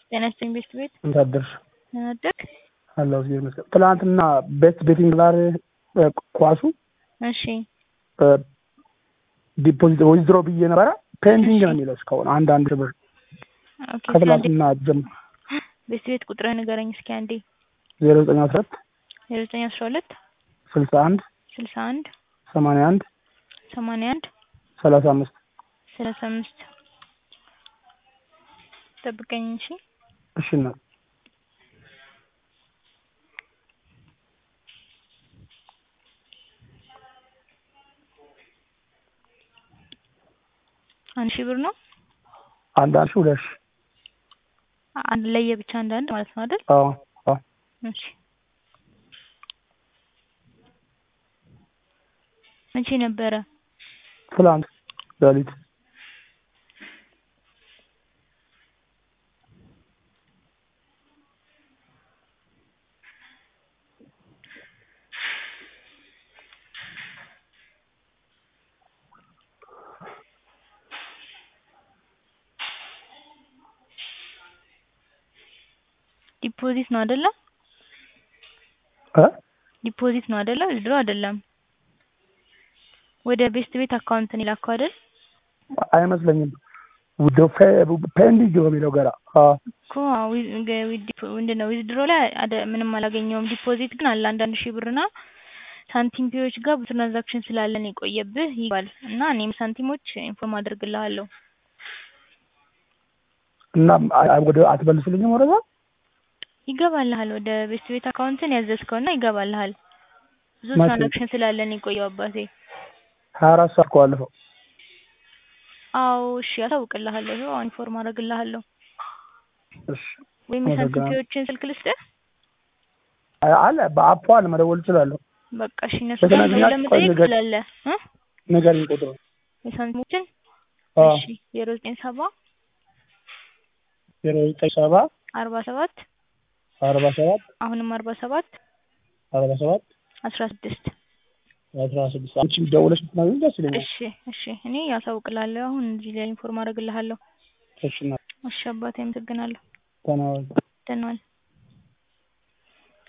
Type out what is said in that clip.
ጤና ይስጥልኝ ቤት ቤት እንዴት አደርሽ? ደህና አደርክ? አለሁ እግዚአብሔር ይመስገን። ትናንትና ቤት ቤቲንግ ላይ ኳሱ እሺ ዲፖዚት ዊዝድሮ ብዬ ነበረ ፔንዲንግ ነው የሚለው እስካሁን አንድ አንድ ብር ኦኬ ከትላንትና ጀምሮ ቤት ቤት ቁጥርህ ንገረኝ እስኪ አንዴ ዜሮ ዘጠኝ አስራ ሁለት ዜሮ ዘጠኝ አስራ ሁለት ስልሳ አንድ ስልሳ አንድ ሰማንያ አንድ ሰማንያ አንድ ሰላሳ አምስት ሰላሳ አምስት ጠብቀኝ እሺ እሺ እናት አንድ ሺህ ብር ነው አንድ አንድ ሺህ ሁለት ሺህ አንድ ለየ ብቻ አንድ አንድ ማለት ነው አይደል አዎ አዎ እሺ መቼ ነበረ ትላንት ሌሊት ዲፖዚት ነው አይደለ እ ዲፖዚት ነው አይደለ ድሮ አይደለም ወደ ቤስት ቤት አካውንት ነው የላከው አይደል አይመስለኝም ውዶ ፔንዲንግ ነው የሚለው ገና አዎ እኮ ምንድን ነው ዊዝድሮ ላይ አደ- ምንም አላገኘውም ዲፖዚት ግን አለ አንዳንድ ሺህ ብርና ሳንቲም ፒዎች ጋር ብዙ ትራንዛክሽን ስላለን የቆየብህ ይባል እና እኔም ሳንቲሞች ኢንፎርም አድርግልሃለሁ እና አ- ወደ አትመልሱልኝም ወደዛ ይገባልሃል ወደ ቤስት ቤት አካውንትን ያዘዝከውና ይገባልሃል ብዙ መቼ? ትራንዛክሽን ስላለን የቆየው አባቴ ሀያ አራት ሰዓት እኮ አለፈው አዎ እሺ አሳውቅልሃለሁ ይኸው አሁን ኢንፎርም አደርግልሃለሁ እሺ ወይም የሳንቲም አመሰግናለሁ። ፒዎችን ስልክ ልስጥህ አ- አለ በአፑ አለ መደወል እችላለሁ በቃ እሺ እነሱ በተለይ ጋር ግን ደውለህ መጠየቅ ቆይ ንገር- ትችላለህ እ ንገሪኝ ቁጥሩ የሳንቲሞችን አዎ እሺ ዜሮ ዘጠኝ ሰባ ዜሮ ዘጠኝ ሰባ አርባ ሰባት አርባ ሰባት አሁንም አርባ ሰባት አርባ ሰባት አስራ ስድስት አስራ ስድስት አንቺም ደውለሽ ብትነግሪኝ ደስ ይለኛል እሺ እሺ እኔ ያሳውቅልሃለሁ አሁን እዚህ ላይ ኢንፎርም አደርግልሃለሁ እሺ እናት እሺ አባቴ አመሰግናለሁ ተናወል ደህና ዋል